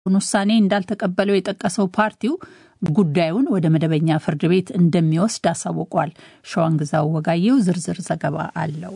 ውሳኔ እንዳልተቀበለው የጠቀሰው ፓርቲው ጉዳዩን ወደ መደበኛ ፍርድ ቤት እንደሚወስድ አሳውቋል። ሸዋንግዛው ወጋየው ዝርዝር ዘገባ አለው።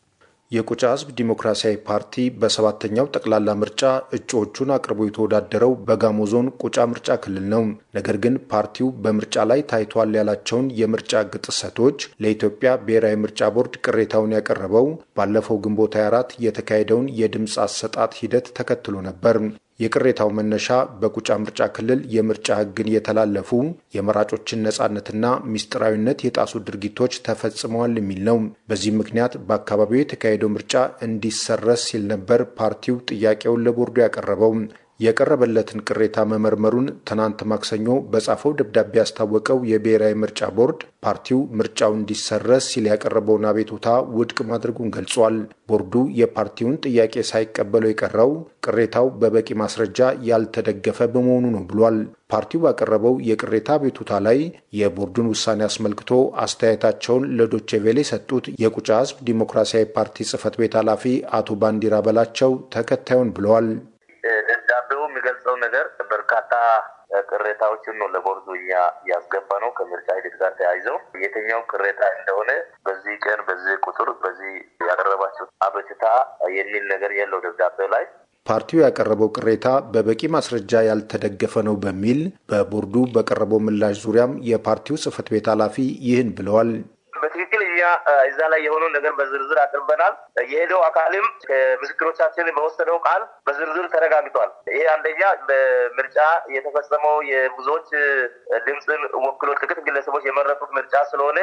የቁጫ ሕዝብ ዲሞክራሲያዊ ፓርቲ በሰባተኛው ጠቅላላ ምርጫ እጩዎቹን አቅርቦ የተወዳደረው በጋሞ ዞን ቁጫ ምርጫ ክልል ነው። ነገር ግን ፓርቲው በምርጫ ላይ ታይቷል ያላቸውን የምርጫ ሕግ ጥሰቶች ለኢትዮጵያ ብሔራዊ ምርጫ ቦርድ ቅሬታውን ያቀረበው ባለፈው ግንቦት 24 የተካሄደውን የድምፅ አሰጣጥ ሂደት ተከትሎ ነበር። የቅሬታው መነሻ በቁጫ ምርጫ ክልል የምርጫ ሕግን የተላለፉ የመራጮችን ነጻነትና ሚስጥራዊነት የጣሱ ድርጊቶች ተፈጽመዋል የሚል ነው። በዚህም ምክንያት በአካባቢው የተካሄደው ምርጫ እንዲሰረዝ ሲል ነበር ፓርቲው ጥያቄውን ለቦርዱ ያቀረበው። የቀረበለትን ቅሬታ መመርመሩን ትናንት ማክሰኞ በጻፈው ደብዳቤ ያስታወቀው የብሔራዊ ምርጫ ቦርድ ፓርቲው ምርጫው እንዲሰረዝ ሲል ያቀረበውን አቤቱታ ውድቅ ማድረጉን ገልጿል። ቦርዱ የፓርቲውን ጥያቄ ሳይቀበለው የቀረው ቅሬታው በበቂ ማስረጃ ያልተደገፈ በመሆኑ ነው ብሏል። ፓርቲው ባቀረበው የቅሬታ አቤቱታ ላይ የቦርዱን ውሳኔ አስመልክቶ አስተያየታቸውን ለዶቼ ቬለ የሰጡት የቁጫ ሕዝብ ዲሞክራሲያዊ ፓርቲ ጽህፈት ቤት ኃላፊ አቶ ባንዲራ በላቸው ተከታዩን ብለዋል። ደብዳቤው የሚገልጸው ነገር በርካታ ቅሬታዎችን ነው ለቦርዱ እኛ ያስገባ ነው። ከምርጫ ሂደት ጋር ተያይዘው የትኛው ቅሬታ እንደሆነ በዚህ ቀን በዚህ ቁጥር በዚህ ያቀረባቸው አቤቱታ የሚል ነገር የለው ደብዳቤው ላይ። ፓርቲው ያቀረበው ቅሬታ በበቂ ማስረጃ ያልተደገፈ ነው በሚል በቦርዱ በቀረበው ምላሽ ዙሪያም የፓርቲው ጽህፈት ቤት ኃላፊ ይህን ብለዋል። በትክክል እኛ እዛ ላይ የሆነው ነገር በዝርዝር አቅርበናል። የሄደው አካልም ከምስክሮቻችን በወሰደው ቃል በዝርዝር ተረጋግጧል። ይሄ አንደኛ በምርጫ የተፈጸመው የብዙዎች ድምፅን ወክሎ ጥቂት ግለሰቦች የመረጡት ምርጫ ስለሆነ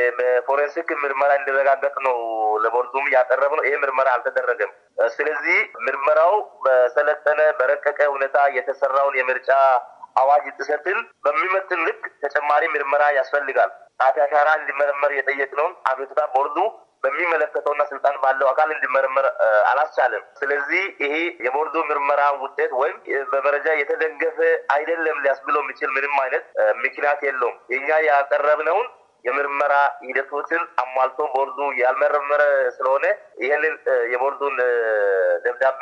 በፎሬንሲክ ምርመራ እንዲረጋገጥ ነው ለቦርዱም ያቀረብ ነው። ይሄ ምርመራ አልተደረገም። ስለዚህ ምርመራው በሰለጠነ በረቀቀ ሁኔታ የተሰራውን የምርጫ አዋጅ ጥሰትን በሚመጥን ልክ ተጨማሪ ምርመራ ያስፈልጋል። ጣት አሻራ እንዲመረመር የጠየቅነውን አቤቱታ ቦርዱ በሚመለከተውና ስልጣን ባለው አካል እንዲመረመር አላስቻለም። ስለዚህ ይሄ የቦርዱ ምርመራ ውጤት ወይም በመረጃ የተደገፈ አይደለም ሊያስብለው የሚችል ምንም አይነት ምክንያት የለውም። የኛ ያቀረብነውን የምርመራ ሂደቶችን አሟልቶ ቦርዱ ያልመረመረ ስለሆነ ይህንን የቦርዱን ደብዳቤ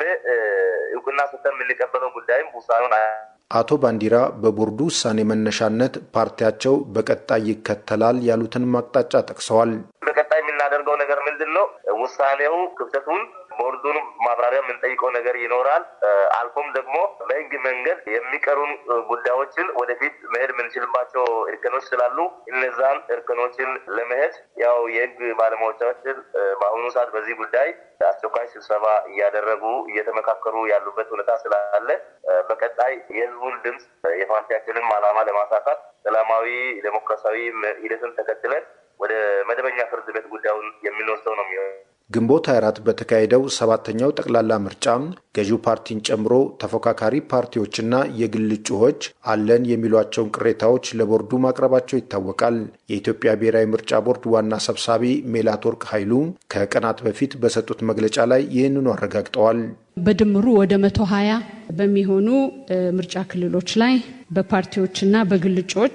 እውቅና ሰጥተን የምንቀበለው ጉዳይም ውሳኔውን አቶ ባንዲራ በቦርዱ ውሳኔ መነሻነት ፓርቲያቸው በቀጣይ ይከተላል ያሉትን አቅጣጫ ጠቅሰዋል። በቀጣይ የምናደርገው ነገር ምንድን ነው? ውሳኔው ክፍተቱን ቦርዱን ማብራሪያ የምንጠይቀው ነገር ይኖራል። አልፎም ደግሞ በህግ መንገድ የሚቀሩን ጉዳዮችን ወደፊት መሄድ የምንችልባቸው እርከኖች ስላሉ እነዛን እርከኖችን ለመሄድ ያው የህግ ባለሙያዎቻችን በአሁኑ ሰዓት በዚህ ጉዳይ አስቸኳይ ስብሰባ እያደረጉ እየተመካከሩ ያሉበት ሁኔታ ስላለ በቀጣይ የህዝቡን ድምፅ የፓርቲያችንን ዓላማ ለማሳካት ሰላማዊ ዴሞክራሲያዊ ሂደትን ተከትለን ወደ መደበኛ ፍርድ ቤት ጉዳዩን የምንወስደው ነው የሚሆነው። ግንቦት 24 በተካሄደው ሰባተኛው ጠቅላላ ምርጫ ገዢው ፓርቲን ጨምሮ ተፎካካሪ ፓርቲዎችና የግል እጩዎች አለን የሚሏቸውን ቅሬታዎች ለቦርዱ ማቅረባቸው ይታወቃል። የኢትዮጵያ ብሔራዊ ምርጫ ቦርድ ዋና ሰብሳቢ ሜላትወርቅ ኃይሉ ከቀናት በፊት በሰጡት መግለጫ ላይ ይህንኑ አረጋግጠዋል። በድምሩ ወደ መቶ ሀያ በሚሆኑ ምርጫ ክልሎች ላይ በፓርቲዎችና በግል እጩዎች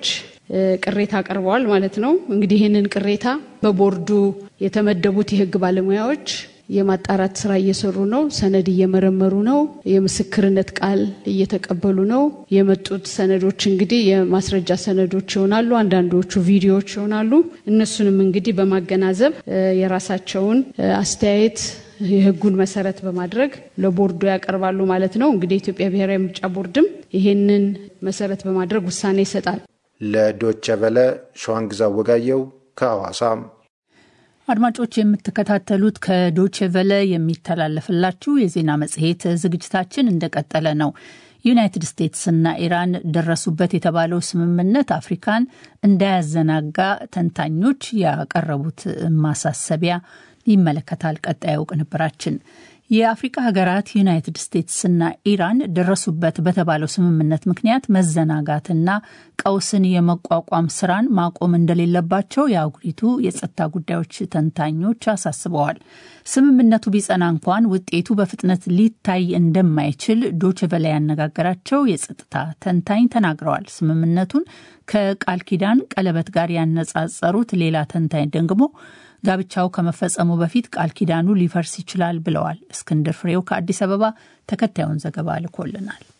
ቅሬታ አቅርበዋል ማለት ነው። እንግዲህ ይህንን ቅሬታ በቦርዱ የተመደቡት የህግ ባለሙያዎች የማጣራት ስራ እየሰሩ ነው። ሰነድ እየመረመሩ ነው። የምስክርነት ቃል እየተቀበሉ ነው። የመጡት ሰነዶች እንግዲህ የማስረጃ ሰነዶች ይሆናሉ። አንዳንዶቹ ቪዲዮዎች ይሆናሉ። እነሱንም እንግዲህ በማገናዘብ የራሳቸውን አስተያየት የህጉን መሰረት በማድረግ ለቦርዱ ያቀርባሉ ማለት ነው። እንግዲህ የኢትዮጵያ ብሔራዊ ምርጫ ቦርድም ይሄንን መሰረት በማድረግ ውሳኔ ይሰጣል። ለዶቸ ቨለ ሸዋንግዛ ወጋየው ከሐዋሳ። አድማጮች የምትከታተሉት ከዶቼ ቨለ የሚተላለፍላችሁ የዜና መጽሔት ዝግጅታችን እንደቀጠለ ነው። ዩናይትድ ስቴትስና ኢራን ደረሱበት የተባለው ስምምነት አፍሪካን እንዳያዘናጋ ተንታኞች ያቀረቡት ማሳሰቢያ ይመለከታል። ቀጣዩ ቅንብራችን የአፍሪካ ሀገራት ዩናይትድ ስቴትስና ኢራን ደረሱበት በተባለው ስምምነት ምክንያት መዘናጋትና ቀውስን የመቋቋም ስራን ማቆም እንደሌለባቸው የአህጉሪቱ የጸጥታ ጉዳዮች ተንታኞች አሳስበዋል። ስምምነቱ ቢጸና እንኳን ውጤቱ በፍጥነት ሊታይ እንደማይችል ዶችቨላ ያነጋገራቸው የጸጥታ ተንታኝ ተናግረዋል። ስምምነቱን ከቃል ኪዳን ቀለበት ጋር ያነጻጸሩት ሌላ ተንታኝ ደግሞ ጋብቻው ከመፈጸሙ በፊት ቃል ኪዳኑ ሊፈርስ ይችላል ብለዋል። እስክንድር ፍሬው ከአዲስ አበባ ተከታዩን ዘገባ ልኮልናል።